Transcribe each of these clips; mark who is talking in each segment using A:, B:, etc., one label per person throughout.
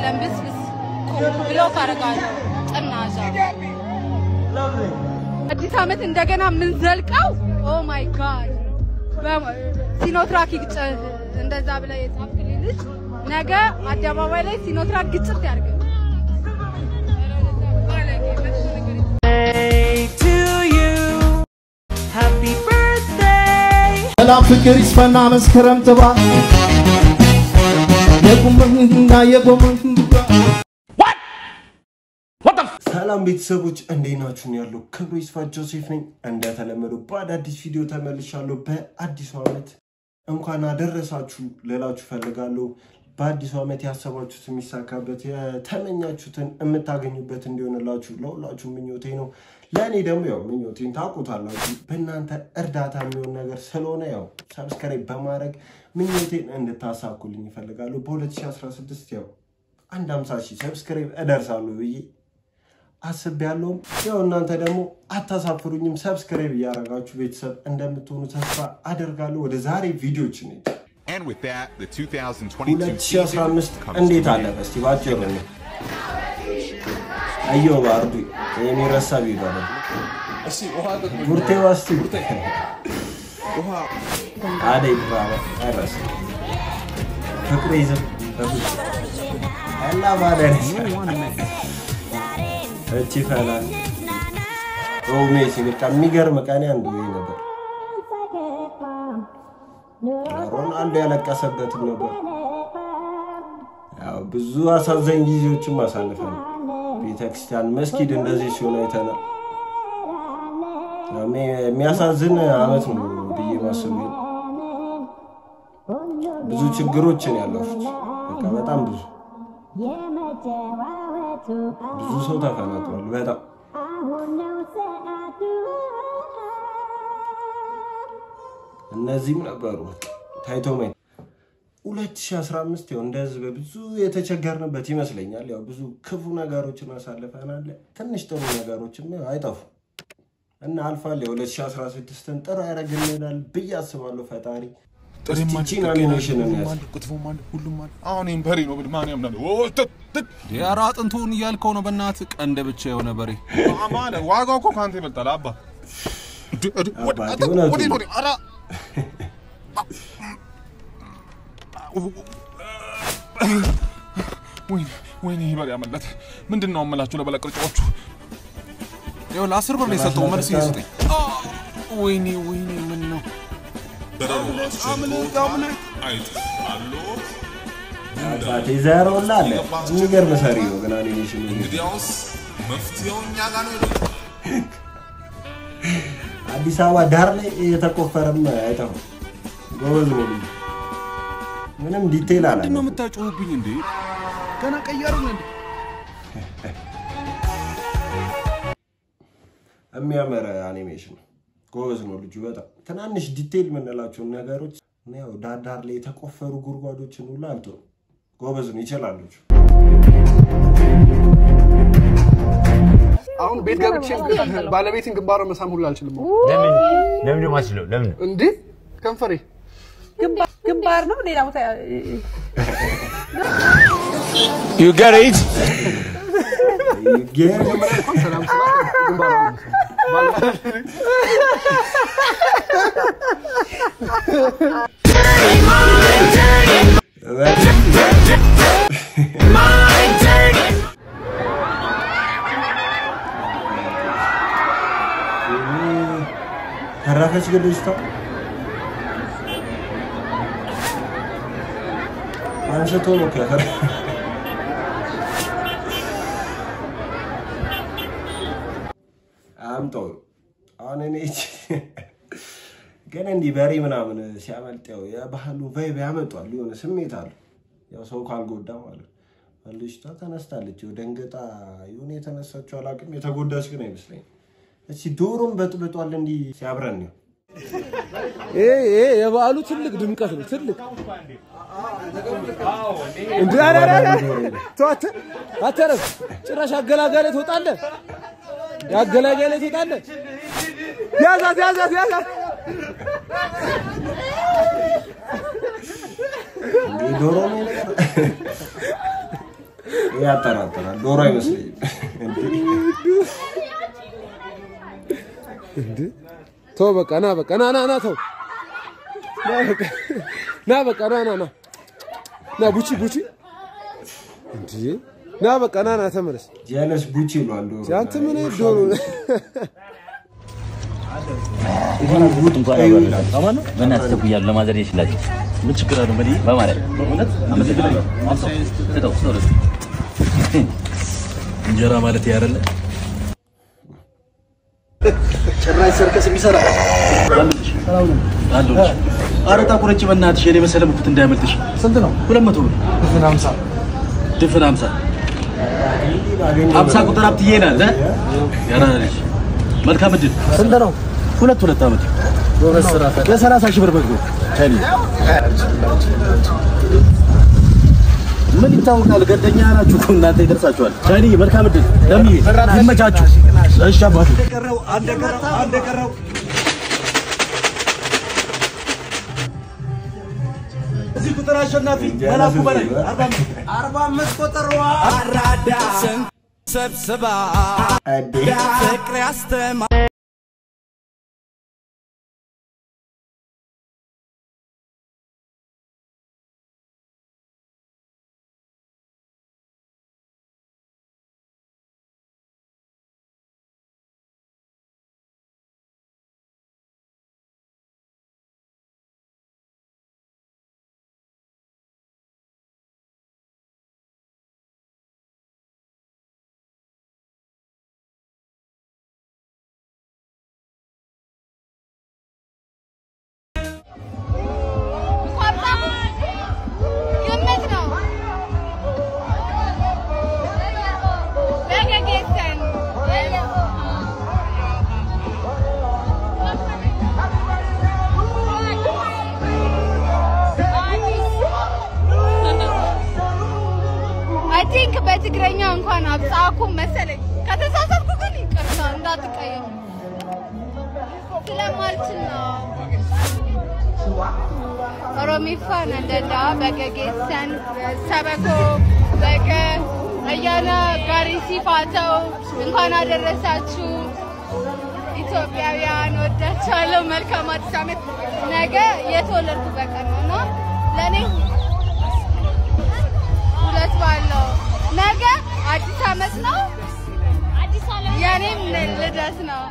A: ለምብስብስ ብሎ ካረጋለሁ ጥናዛ አዲስ ዓመት እንደገና የምንዘልቀው ኦ ማይ ጋድ ሲኖትራክ ይግጭ እንደዛ ብለህ የጻፍክልኝ ልጅ ነገ አደባባይ ላይ ሲኖትራክ ግጭት ያድርግ።
B: ሰላም ፍቅር ይስፈና መስከረም ጥባ የቁምና የጎመን
C: ሰላም ቤተሰቦች እንዴት ናችሁ? ነው ያለው ክብሩ ይስፋ ጆሴፍ ነኝ። እንደተለመደው በአዳዲስ ቪዲዮ ተመልሻለሁ። በአዲሱ ዓመት እንኳን አደረሳችሁ ልላችሁ ፈልጋለሁ። በአዲሱ ዓመት ያሰባችሁት የሚሳካበት የተመኛችሁትን የምታገኙበት እንዲሆንላችሁ ለሁላችሁ ምኞቴ ነው። ለእኔ ደግሞ ያው ምኞቴን ታውቁታላችሁ። በእናንተ እርዳታ የሚሆን ነገር ስለሆነ ያው ሰብስክራይብ በማድረግ ምኞቴን እንድታሳኩልኝ ይፈልጋሉ። በ2016 ያው አንድ 50 ሺህ ሰብስክራይብ እደርሳለሁ ብዬ አስቤያለሁም። ያው እናንተ ደግሞ አታሳፍሩኝም። ሰብስክራይብ እያደረጋችሁ ቤተሰብ እንደምትሆኑ ተስፋ አደርጋለሁ። ወደ ዛሬ ቪዲዮች ነ
D: And with that, the 2022
C: 2015
D: comes
C: እንዴት
D: to an
C: አለፈ? እስቲ ባጭሩ ነው አዮ ባርዱ የሚረሳ ቪዲዮ ነው ቡርቴ ዋስቲ አደይ ድራማ አይረሳ ፍቅሩ ይዝም እና ማደር እቺ ፈላ ሜሲ በቃ የሚገርም ቀን አንዱ ይሄ ነበር። ሮናልዶ ያለቀሰበትም ነበር። ያው ብዙ አሳዛኝ ጊዜዎችም አሳልፈናል። ቤተክርስቲያን፣ መስጊድ እንደዚህ ሲሆን አይተናል። የሚያሳዝን አመት ነው ብዬ ማሰብ ብዙ ችግሮችን ያለፉት በቃ በጣም ብዙ ብዙ ሰው ተፈናቅሏል። በጣም እነዚህም ነበሩ ታይቶ ማየት 2015 ያው እንደ ህዝብ ብዙ የተቸገርንበት ይመስለኛል። ያው ብዙ ክፉ ነገሮችን አሳልፈናል። ትንሽ ጥሩ ነገሮችም ያው አይጠፉም እና አልፋል። የ2016ን ጥሩ ያደርግልናል ብዬ አስባለሁ ፈጣሪ። እስቲቺን አኒሜሽንን ያዝ
D: አሁን ይህም በሬ ነው ብል ማን ያምናል?
E: ኧረ አጥንቱን እያልከው ነው። በእናትህ ቀንድ ብቻ የሆነ በሬ
D: ማለ ዋጋው እኮ ከአንተ ይበልጣል። አባ
C: አባቴ እውነቱን ነው።
D: ወይኔ ይህ በሬ ያመለጠ ምንድን ነው አመላችሁ ለበላ ቅርጫዎቹ
E: ይኸው ለአስር ብር ነው የሰጠው። መልስ ይስጠኝ። ወይኔ ወይኔ፣ ምን ነው
C: አባቴ ዘረውላ አለ የሚገርም ሰሪ ነው ግን አኒሜሽን
D: እንግዲያውስ መፍትሄው እኛ ጋር ነው።
C: አዲስ አበባ ዳር ላይ የተቆፈረም አይጠፋም። ጎበዝ ነው ልጁ። ምንም ዲቴይል አላ
E: ምንድን ነው የምታጮሁብኝ እንዴ? ገና ቀያሩ እንዴ?
C: የሚያምር አኒሜሽን ነው። ጎበዝ ነው ልጁ በጣም ትናንሽ ዲቴይል የምንላቸውን ነገሮች ያው ዳር ዳር ላይ የተቆፈሩ ጉድጓዶችን ሁሉ አልቶ ጎበዝ ነው ይችላል ልጁ።
F: አሁን ቤት ገብቼ ባለቤትን ግንባሯን መሳም ሁሉ አልችልም።
G: ለምን ለምን ማስለው ለምን
F: እንዴ ከንፈሬ
H: ግንባር ነው ሌላ ቦታ
G: you get it
C: ጌም
F: እንኳን ሰላም ስላት ግንባሯን መሳም
C: ተረፈች ግን ልጅቷ አንስቶ ነው ከፈር አምጠው አሁን እኔ ግን እንዲህ በሬ ምናምን ሲያመልጥ ያው የባህሉ ቫይብ ያመጧል። የሆነ ስሜት አሉ። ያው ሰው ካልጎዳ ማለት ነው። ልጅቷ ተነስታለች። ያው ደንገጣ የሆነ የተነሳችው አላውቅም። የተጎዳች ግን አይመስለኝም። እስኪ ዶሮም በጥብጧል እንዲህ ሲያብረን ነው
I: ይሄ ይሄ የበዓሉ ትልቅ ድምቀት ነው። ትልቅ እንዴ! ኧረ ኧረ ኧረ! ተው አተ አተረፍ ጭራሽ አገላጋይ ላይ ትወጣለህ። የአገላጋይ ላይ ትወጣለህ። ያዛት ያዛት ያዛት።
C: እንዲህ ዶሮ ነው ያጠራጥራል። ዶሮ አይመስለኝም።
I: እንዴ ተው በቃ ና በቃ ና ና ና ተው ና በቃ ና በቃ ና ና ና ና ቡቺ ቡቺ እንዴ ና በቃ ና ና ተመለስ።
C: ጀለስ ቡቺ ይሏል ዶሮ።
I: አንተ ምን አይነት ዶሮ ነህ?
J: በእናትህ ቸኩያለሁ ለማዘር ይችላል። ምን ችግር አለው? በል በማለት በእውነት አመሰግናለሁ። አምሳው ስጠው ስጠው ለሱ እንጀራ ማለት ያረለ ጭራሽ ሰርከስ የሚሰራ አለሁልሽ። ኧረ ታቁረጭ በእናትሽ የኔ መሰለ ምኩት እንዳያመልጥሽ። ስንት ነው? ሁለት መቶ ብር ድፍን ሀምሳ ድፍን ሀምሳ ሀምሳ ቁጥር ሀብትዬ ናት እ? ያራ ልጅ መልካም እድል። ስንት ነው? ሁለት ሁለት ዓመት ለሰላሳ ሺህ ብር በግ ነው። ቻይኒ ምን ይታወቃል? ገደኛ ናችሁ እኮ እናንተ ይደርሳችኋል። ቻይኒ መልካም እድል። ለምዬ ይመቻችሁ። እሺ አባቴ እዚህ ቁጥር አሸናፊ መላኩ በላይ አርባ አምስት ቁጥር አራዳ ሰብስባ ፍቅር ያስተማ
A: ግምት ነው። በገጌሰን አይ ቲንክ በትግረኛ እንኳን አብጻኩም መሰለኝ። ከተሳሳትኩ ግን ይቅርታ እንዳትቀየሙ ስለማልችል ነው። ኦሮሚፋ ነንደዳ በገጌሰን ሰበኮ በገ እያነ ጋሪ ሲፋተው እንኳን አደረሳችሁ ኢትዮጵያውያን፣ ወዳችኋለሁ። መልካም አዲስ ዓመት። ነገ የተወለድኩበት ቀን ነው እና ለእኔ ሁለት በዓል ነው። ነገ አዲስ ዓመት ነው፣ የእኔም ልደት ነው።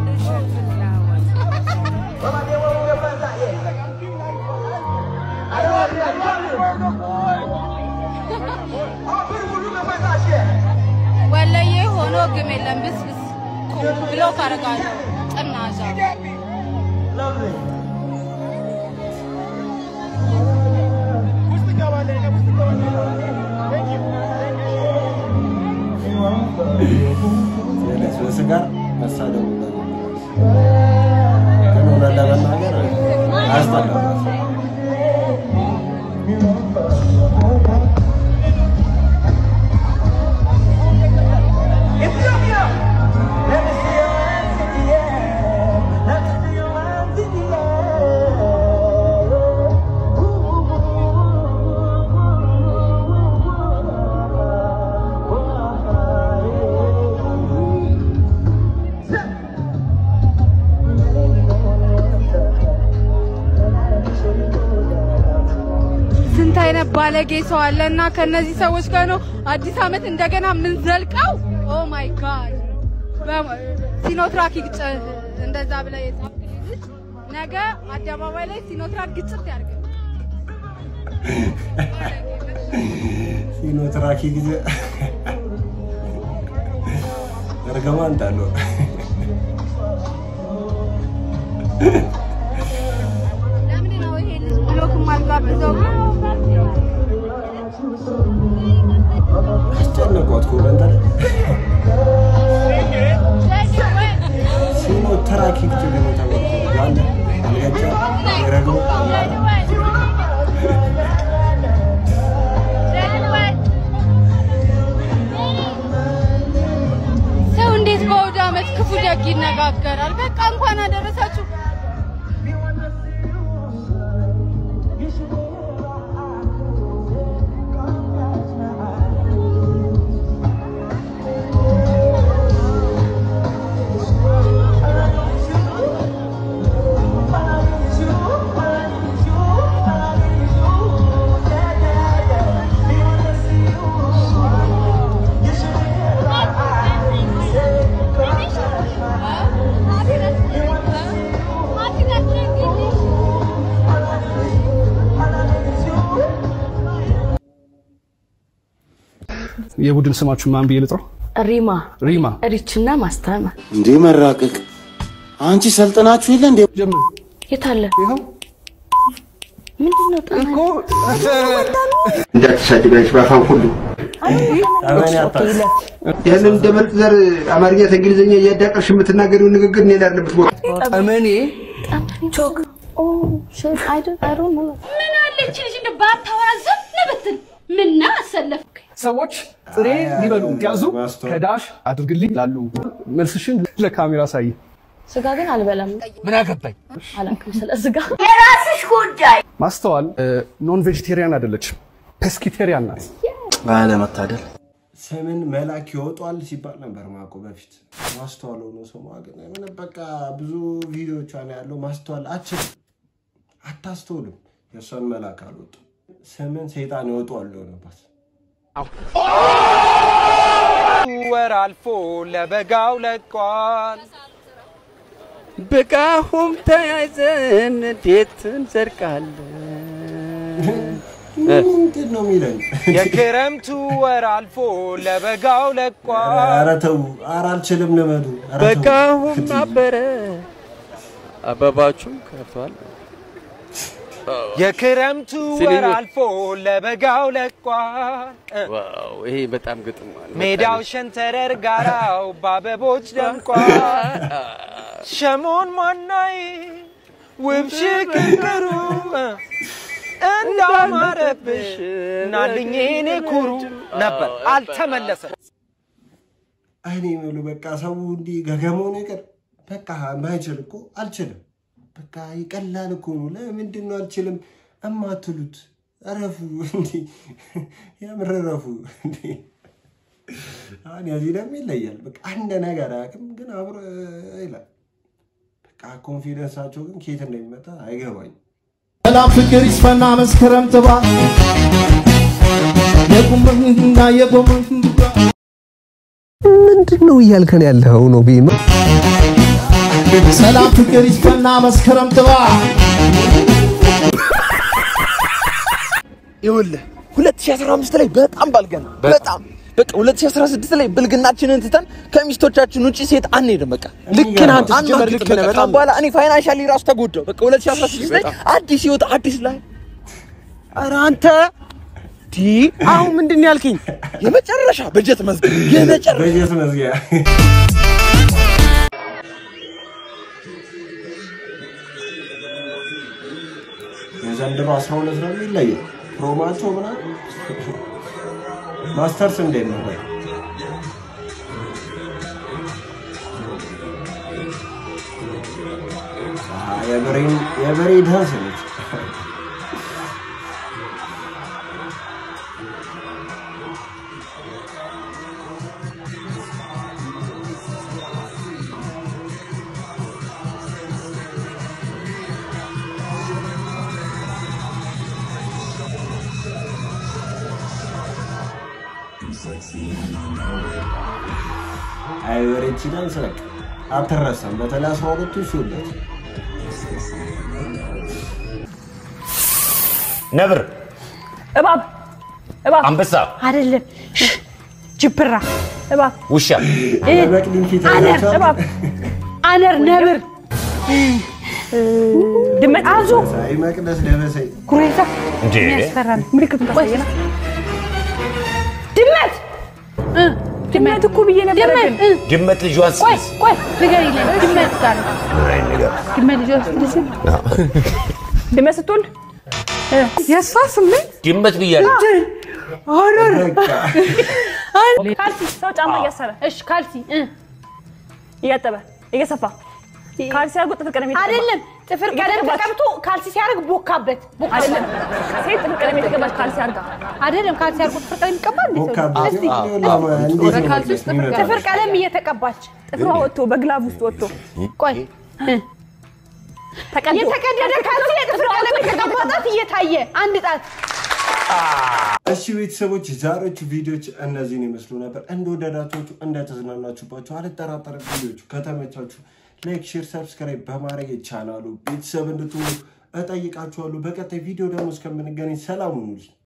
A: ወለዬ ሆኖ ግም የለም ብስብስ ብሎ ካረጋለሁ ጥናዛ
C: ጀለስ በስጋ መሳደቡ ግን እውነት ለመናገር አያስጠላም።
A: ስንት አይነት ባለጌ ሰው አለ እና ከነዚህ ሰዎች ጋር ነው አዲስ ዓመት እንደገና የምንዘልቀው። ኦ ማይ ጋድ ሲኖትራክ ይግጭ እንደዛ ብለ የጻፍክልኝ ልጅ ነገ አደባባይ ላይ ሲኖትራክ ግጭት ያድርግ።
C: ሲኖትራኪ ጊዜ እርግማን ጣለው።
A: ለምን ነው ይሄ ልጅ ብሎክ የማልጋብዘው?
C: አስጨነቋት ኮመንተር ሲኖትራኪ ጊዜ ግን የተባልኩት ያለ አልገጫ የረግሞ
A: ሰው እንዴት በአውደ ዓመት ክፉ ደግ ይነጋገራል? በቃ እንኳን አደረሳችሁ።
F: የቡድን ስማችሁ ማን ብዬ ልጥራው?
K: ሪማ
F: ሪማ
K: ሪችና ማስተማ
L: እንዴ መራቀቅ አንቺ ሰልጥናችሁ የለ እንዴ?
F: ጀምር።
K: የት አለ? ምንድን ነው ጠና
L: እንዳትሳድቢያች ባፋን ሁሉ ያንን እንደ ምርጥ ዘር አማርኛ ከእንግሊዝኛ እያዳቀርሽ የምትናገሪውን ንግግር እኔ ላለበት ቦታ
F: ጠመኔ
K: ቾክ ኦ ሼት አይ ዶንት አይ ዶንት ኖ
M: ምን አለች ልጅ እንደ ባታወራ ዝም ብትል ምና አሰለፍ
F: ሰዎች ጥሬ ሊበሉ ያዙ ከዳሽ አድርግልኝ ላሉ መልስሽን ለካሜራ ሳይ
K: ስጋ ግን አልበላም።
F: ምን አገባኝ?
K: አላውቅም ስለ ስጋ።
M: የራስሽ ጉዳይ።
F: ማስተዋል ኖን ቬጂቴሪያን አይደለችም፣ ፔስኪቴሪያን ናት።
J: ባለመታደል
C: ስምን መላክ ይወጧል ሲባል ነበር ማቆ በፊት ማስተዋል ሆኖ ስሟ ግን ምን በቃ ብዙ ቪዲዮቿ ነው ያለው። ማስተዋል አችልም አታስተውልም። የእሷን መላክ አልወጡም። ስምን ሰይጣን ይወጧል ሆነባት።
N: ወር አልፎ ለበጋው ለቋል።
O: በቃሁም ተያይዘን እንዴት እንዘርቃለን?
C: ምንድን ነው የሚለን?
N: የክረምቱ ወር አልፎ ለበጋው ለቋል።
C: ኧረ ተው፣ ኧረ አልችልም ልመዱ። ኧረ ተው።
O: በቃሁም አበረ አበባችሁም ከፍቷል።
N: የክረምቱ ወር
O: ሲልኝ-
N: አልፎ ለበጋው ለቋል።
O: ዋው ይሄ በጣም ግጥም አለ።
N: ሜዳው ሸንተረር ጋራው በአበቦች ደምቋል። ሸሞን ማናይ ውብ ሽክክሩ እንዳማረብሽ ናልኝ እኔ ኩሩ ነበር። አልተመለሰም።
C: እኔ የምሉ በቃ ሰው እንዲህ ገገመውን ይቅር። በቃ ማይችል እኮ አልችልም። በቃ ይቀላል እኮ ነው። ለምንድን ነው አልችልም እማትሉት? እረፉ እንዲ የምር እረፉ እንዲ አሁን የዚህ ደግሞ ይለያል። በቃ አንድ ነገር አያውቅም፣ ግን አብሮ ይላል። በቃ ኮንፊደንሳቸው ግን ከየት እንደሚመጣ አይገባኝም።
B: ሰላም ፍቅር ይስፈና መስከረም ጥባ የቁምና የጎመን
P: ምንድን ነው እያልከን ያለው ነው ቢማ?
B: ሰላም ፍቅር ይስፈና መስከረም ጥባ
Q: ይኸውልህ 2015 ላይ በጣም ባልገን በጣም በቃ 2016 ላይ ብልግናችንን ትተን ከሚስቶቻችን ውጪ ሴት አንሄድም። በቃ ልክ ነህ አንተ ሲጀመር ልክ ነህ። በጣም በኋላ እኔ ፋይናንሻሊ ራሱ ተጎዳው። በቃ 2016 ላይ አዲስ ህይወት አዲስ ላይ ኧረ አንተ ዲ አሁን ምንድን ነው ያልከኝ? የመጨረሻ በጀት መዝጊያ የመጨረሻ
C: በጀት መዝጊያ የዘንድሮ 12 ነው የሚለየው። ፕሮማቸው ምናምን ማስተርስ እንዴት ነው? ቆይ አሃ፣ የብሬን የብሬ ዳንስ ነች። አይ በሬቺ ዳንስ በቃ አትረሳም። በተለይ አስራ ሁለቱ ሲውለት
G: ነብር፣
H: እባብ እባብ
G: አንበሳ፣
H: አይደለም ጅብራ እባብ
G: ውሻ፣
H: እ፣ አነር እባብ አነር ነብር እ፣ ድመት አዞ
C: ሳይ መቅደስ ደበሰኝ
H: ጉሬዛ
G: እንዴ!
H: የሚያስፈራ ነው። ምልክቱን ታሳየና ድመት እ፣ ድመት እኮ ብዬ ነበር ግን እ፣
G: ድመት ልጇን
H: ቆይ
G: ስትይዝ
H: ቆይ ንገሪኝ ድመት ጋር ነው
G: ምን አይነት ነገር
H: ድመት ልጇ ስትልስል ድመት ስትወልድ እ፣ የእሷ ስሜት
G: ድመት ብያለሁ።
H: ሆረር ካልሲ ሰው ጫማ እያሰረ እሺ ካልሲ እ፣ እያጠበ እየሰፋ ካልሲ አድርጎ ጥፍር ቀለም የተቀባ
A: አይደለም ጥፍር ቀለም ተቀብቶ ካልሲ ሲያደርግ ቦካበት ቦካ-
H: አይደለም ሴት ጥፍር ቀለም የተቀባች ካልሲ አድርጋ
A: አይደለም ካልሲ አድርጎ ጥፍር ቀለም ይቀባል እንዴ ሰው?
C: ቦካበት
A: እስቲ
C: ይኸውልህ፣
A: እስቲ
C: እንዴት ነው
A: በካልሲ ውስጥ ጥፍር
C: የሚመጣው?
A: ጥፍር ቀለም እየተቀባች
H: ጥፍሯ ወጥቶ በግላብ ውስጥ ወጥቶ
A: ቆይ እ፣
H: ተቀዶ
A: የተቀደደ ካልሲ የጥፍር ቀለም የተቀባጣት እየታየ አንድ ጣት
C: እሺ ቤተሰቦች ዛሬዎቹ ቪዲዮዎች እነዚህን ይመስሉ ነበር። እንደወደዳችሁ እንደተዝናናችሁባቸው አልጠራጠርም። ቪዲዮቹ ከተመቻችሁ ላይክ፣ ሼር፣ ሰብስክራይብ በማድረግ ቻናሉ ቤተሰብ እንድትሆኑ እጠይቃችኋለሁ። በቀጣይ ቪዲዮ ደግሞ እስከምንገናኝ ሰላም ሁኑልኝ።